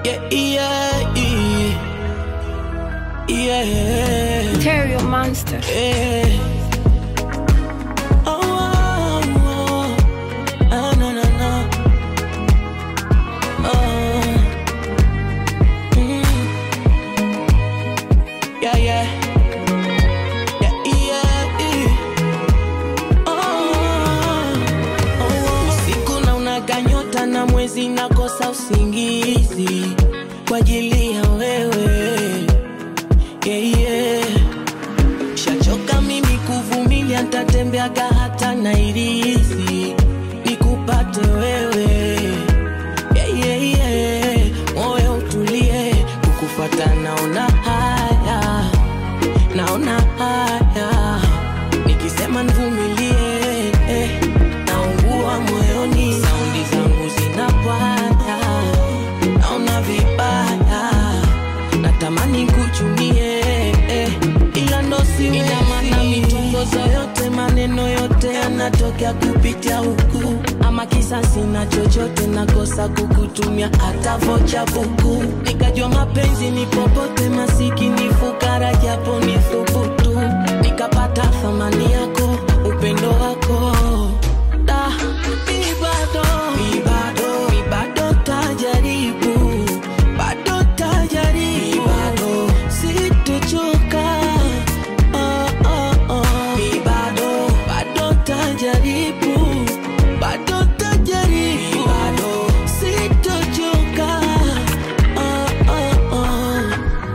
Yeah, yeah, yeah. Yeah. Terrio Monster. Yeah. Oh, oh, oh. Ah, no, no, no. Oh. Mm. Yeah, yeah. Yeah, yeah, yeah. Oh, oh, oh. Usiku na unaga nyota na mwezi nakosa usingizi kwa ajili ya wewe yeah, yeah. Shachoka mimi kuvumilia, ntatembeaga hata Nairisi nikupate wewe yeah, yeah, yeah. Moyo utulie, kukufata naona haya, naona haya, nikisema nivumilie eh, naungua moyoni, saundi zangu zinapwaya, naona vibaya natamani kuchumie eh, ila ndo siwezi. Ina maana mitongozo yote maneno yote yanatokea kupitia huku, ama kisasi na chochote nakosa kukutumia hata vocha buku, nikajua mapenzi ni popote, masikini fukara, japo ni thubutu, nikapata thamani yako, upendo wako da mi bado mi bado mi bado tajaribu bado tajaribu bado sitochoka oh, oh, oh. mi bado bado tajaribu bado tajaribu bado sitochoka oh, oh, oh.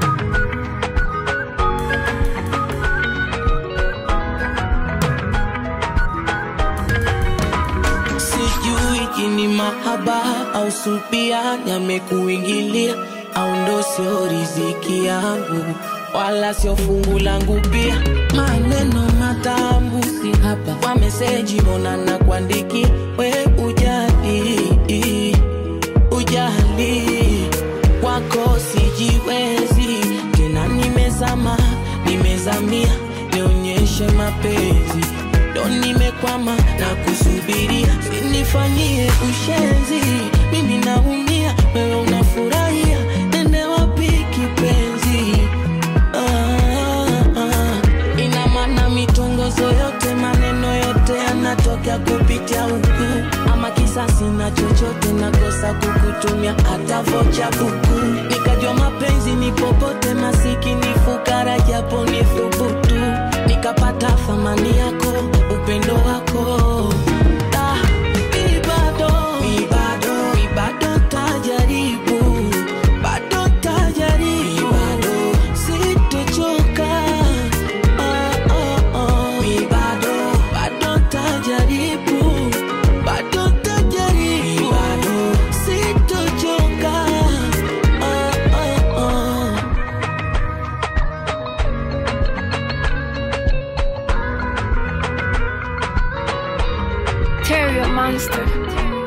sijui kini mahaba au supia yamekuingilia au ndo sio riziki yangu wala sio fungu langu pia maneno matamu si hapa kwa meseji mbona na kuandikia we ujali ujali kwako sijiwezi tena nimezama nimezamia nionyeshe mapenzi ndo nimekwama na kusubiria sinifanyie ushenzi mimi naumia wewe unafurahia nende wapi kipenzi ah, ah. ina maana mitongozo yote maneno yote yanatokea kupitia huku ama kisasi na chochote nakosa kukutumia hata vocha buku nikajua mapenzi ni popote masikini fukara japo ni thubutu nikapata thamani yako upendo wako Da, mi bado, mi bado, mi bado tajaribu bado tajaribu bado sitochoka oh, oh, oh. mi bado bado tajaribu bado tajaribu bado sitochoka oh, oh, oh. Terrio Monster.